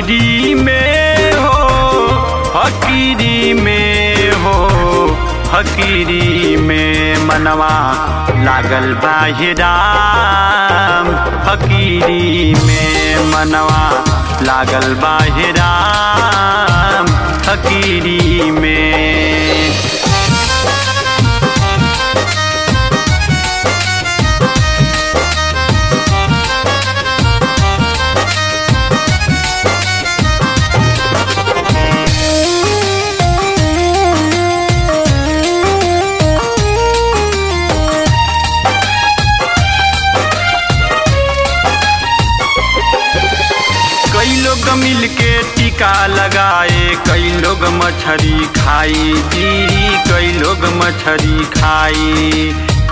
फकीरी में हो फकीरी में हो फकीरी में मनवा लागल बाहिराम फकीरी में मनवा लागल बाहिराम फकीरी में कई लोग मिल के टीका लगाए कई लोग मछरी खाई जी कई लोग मछरी खाई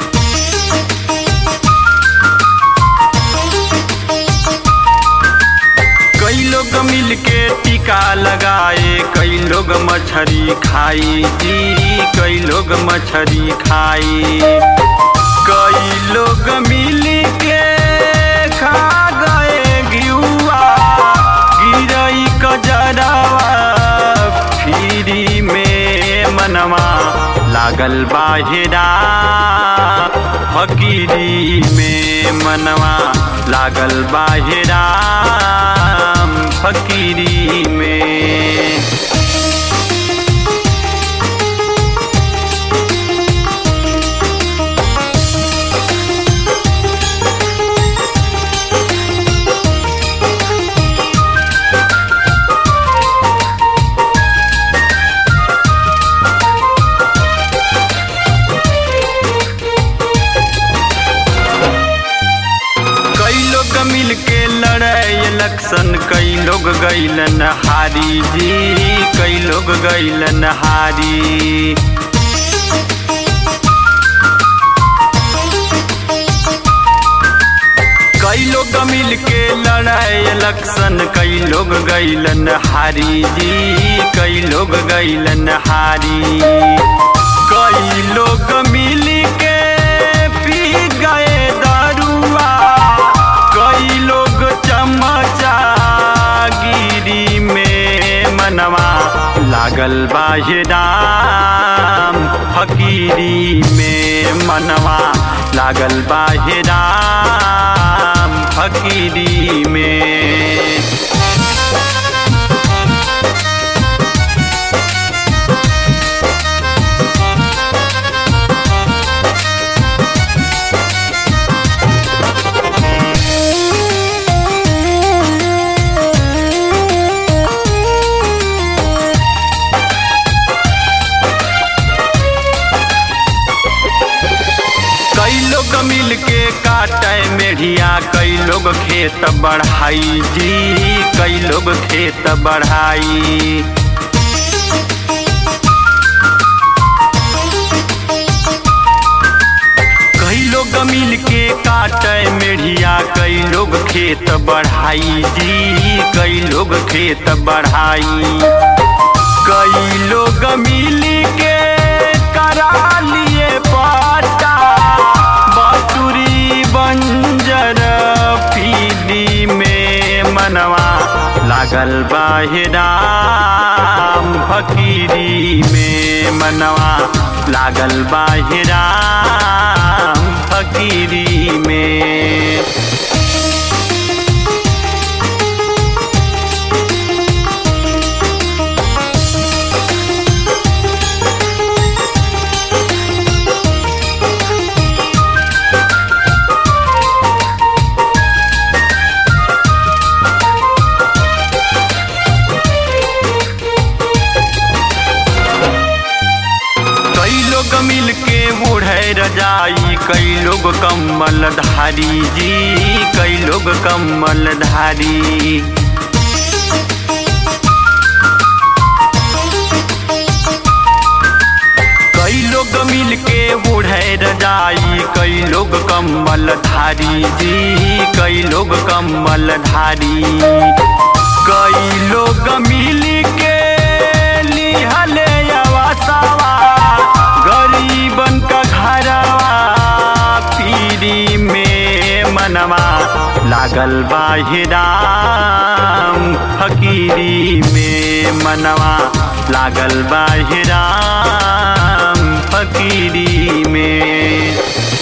कई लोग मिल के टीका लगाए कई लोग मछरी खाई जी कई लोग मछरी खाई कई लोग मिल के खा गए घिउआ गिरई कजरवा फिरी में मनवा लागल बाहिरा फकीरी में मनवा लागल बाहिरा फकीरी में कई लोग मिल के लड़े इलेक्शन कई लोग गैलन हारी जी कई लोग गैलन हारी कई लोग मिल के लड़े इलेक्शन कई लोग गैलन हारी जी कई लोग गैलन हारी कई लोग मिल के पी गए दारुआ कई लोग चमचा गिरी में मनवा लागल बाहिराम फकीरी में मनवा लागल बाहिराम फकीरी में कई लोग मिल के काटे मेढ़िया कई लोग खेत बढ़ाई जी कई लोग खेत बढ़ाई कई लोग मिल के काटे मेढ़िया कई लोग खेत बढ़ाई जी कई लोग खेत बढ़ाई कई लोग मिल के करा लिए पाटा बटुरी बंजर पीली में मनवा लागल बाहिराम फकीरी में मनवा लागल बाहिराम फकीरी में कई लोग मिल के बूढ़े रजाई कई लोग कम्बल धारी जी कई लोग कम्बल धारी कई लोग मिल के बूढ़े रजाई कई लोग कम्बल धारी जी कई लोग कम्बल धारी कई लोग मिल के लिहले अवसवा गरीबन का घरवा पीरी में मनवा लागल बाहिराम फकीर फकीरी में मनवा लागल बाहिराम फकीरी में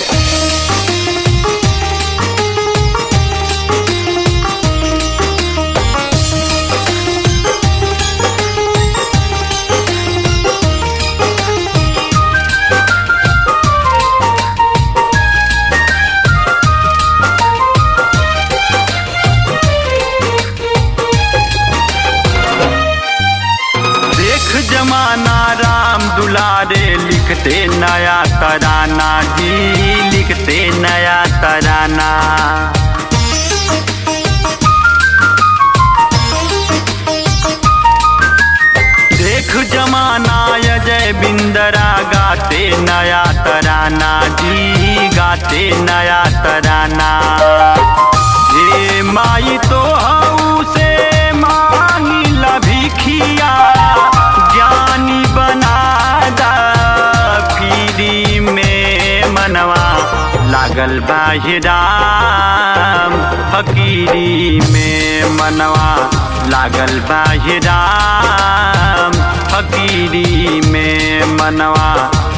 देख जमाना राम दुलारे लिखते नया तराना जी लिखते नया तराना देख जमाना अजय बिंदरा गाते नया तराना जी गाते नया तराना हे माई तो हऊ से मांगी लभिखिया ज्ञानी बना दा पीरी में मनवा लागल बाहिराम फकीरी में मनवा लागल बाहिराम फकीरी में मनवा